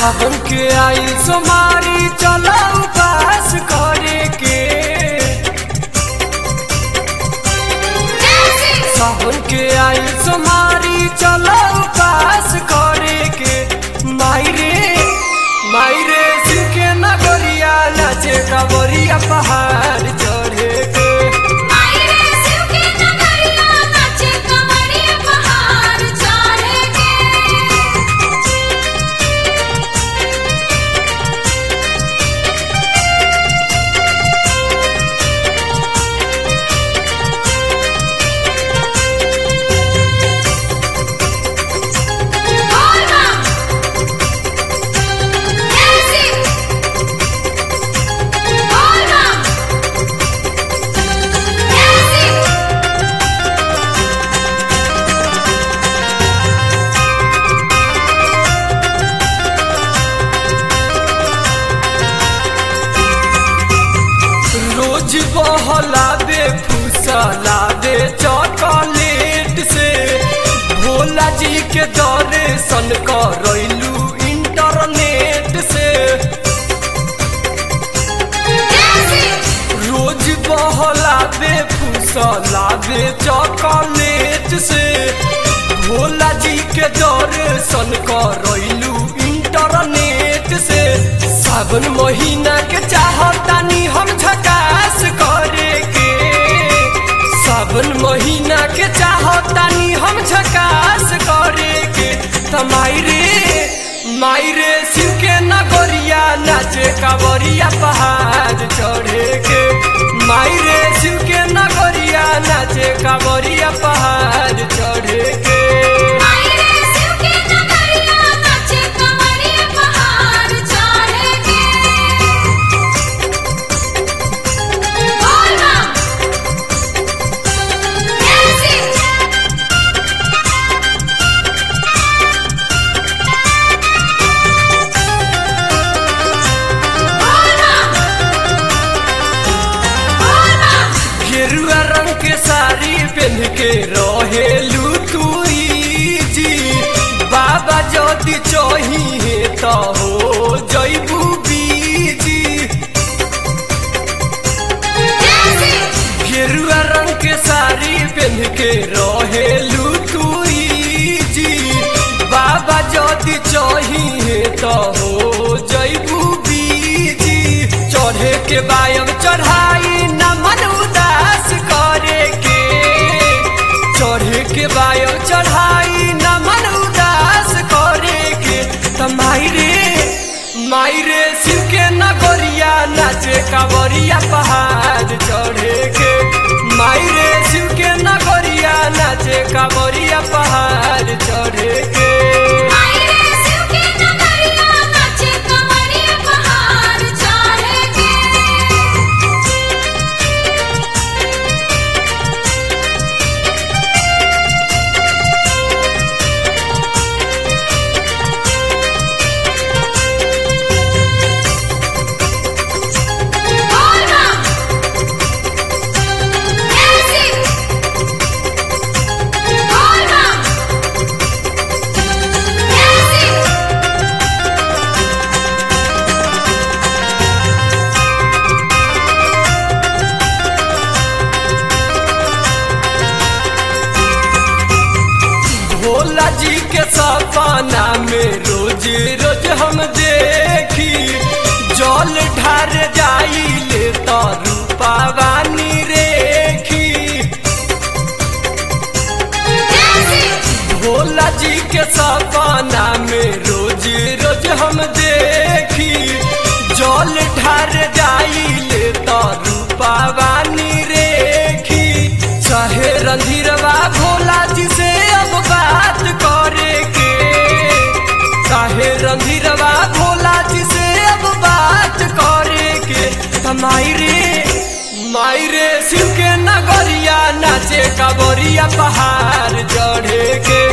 सावन के आई सोमारी चलो उपास करे के सावन के आई सोमारी चलो उपास करे के मायरे मायरे शिव के नगरिया नाचे कांवरिया पहाड़ चढ़े के रोज बहला दे फुसला दे चॉकलेट से भोला जी के दर्शन करैलू इंटरनेट से रोज बहला दे फुसला दे चॉकलेट से भोला जी के दर्शन करैलू इंटरनेट से सावन महीना के चाहतानी हम झकास करे के सावन महीना के चाहतानी हम झकास करे के त मायरे मायरे शिव के नगरिया नाचे कांवरिया पहाड़ चढ़े के मायरे शिव के नगरिया नाचे कांवरिया पहाड़ चढ़े के गेरुआ रंग के साड़ी पहन के रहेलू तुई जी बाबा जदि चाहिए तो हो जैबू बीजी गेरुआ रंग के साड़ी पहन के रहेलू तुई जी बाबा जदि चाहिए तो हो जैबू बीजी चढ़े के बायम चढ़ाई न मन उदास करे के चढ़े के बायम चढ़ाई न मन उदास करे के त मायरे मायरे शिव के नगरिया नाचे कांवरिया पहाड़ चढ़े के मायरे शिव के नगरिया नाचे कांवरिया पहाड़ चढ़े के भोला जी के सपना में रोज रोज हम देखी जल ढार जाई ले तो रूपावानी रेखी भोला जी के सपना में रोज रोज हम देखी जल ढार जाई ले तो रूपावानी रेखी चाहे रंधीरवा भोला जी से अब बात करे के चाहे रंधीरवा भोला जी से अब बात करे के त मायरे मायरे शिव के नगरिया नाचे कांवरिया पहाड़ चढ़े के